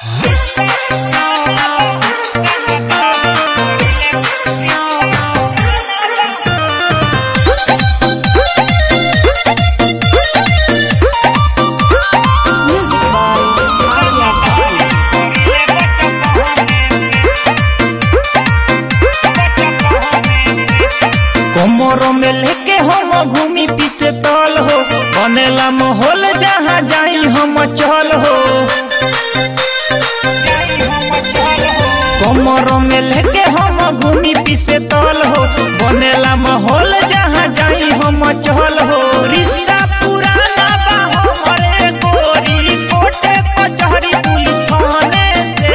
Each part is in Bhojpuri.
कमरों में लेके हम घूमी पीसे तल हो बनेला माहौल जहाँ जाई हम चल हो कमरों में लेके हम घूमी पीसे तल हो बनेला माहौल जहाँ जाई हम चल हो रिश्ता पुराना बा हमरे गोरी कोटे कचहरी पुलिस थाने से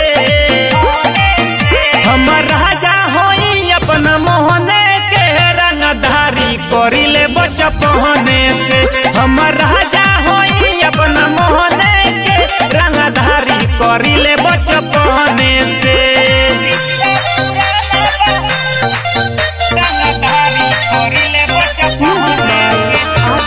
हमर राजा होई अपना मोहने के रंगधारी करिले बचपने से हमर राजा होई अपना मोहने के रंगधारी करिले बचपने से रंगधारी करिले बचपने से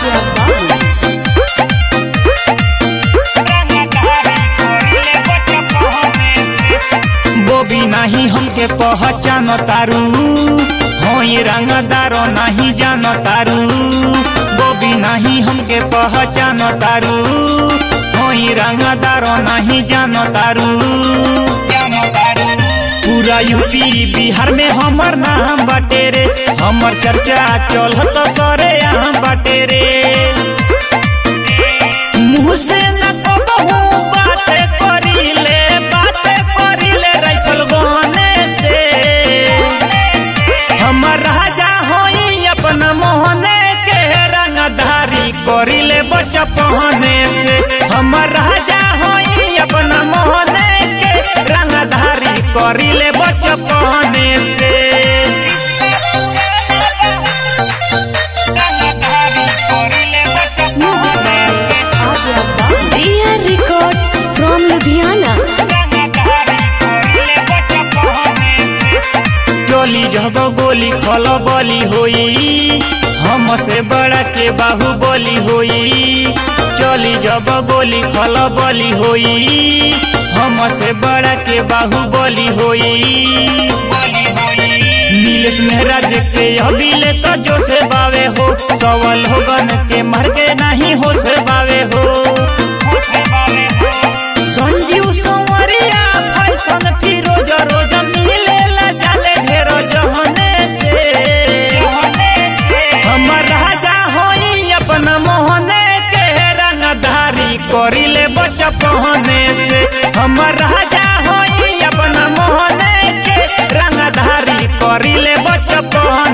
बोबी नाही हमके पहचान तारू होई रंगदार नहीं जान तारू बोबी नाही हमके पहचान तारू होई रंगदार नहीं जान तारू पूरा यूपी बिहार में हमर नाम बाटे रे हमर चर्चा चलत सरे यहाँ बाटे रे मुँह से न कहू बात करिले बात करिले राइफल गहने से हमर राजा होई अपना मोहने के रंगधारी करिले बचपने से हमर राजा होई अपना मोहने के रंगधारी करिले बचपने से रंगधारी करिले बचपने से Dear Records from Ludhiana. चोली जब गोली खल बली होई हमसे बड़ा के बाहुबली होई चोली जब गोली खल बली होई हमसे बड़ा के बाहुबली होई नीलेश मेहराज के अबिले तो जो से बावे हो सवल हो बन के मर के नहीं हो से बावे हो संजीव संवरिया फैशन फिरोज रोज मिले जाले ढेरो जहने से हमर राजा होई अपना मोहने के रंगधारी करिले बचपने से हमर राजा होई अपना मोहने के रंगधारी करिले बचपने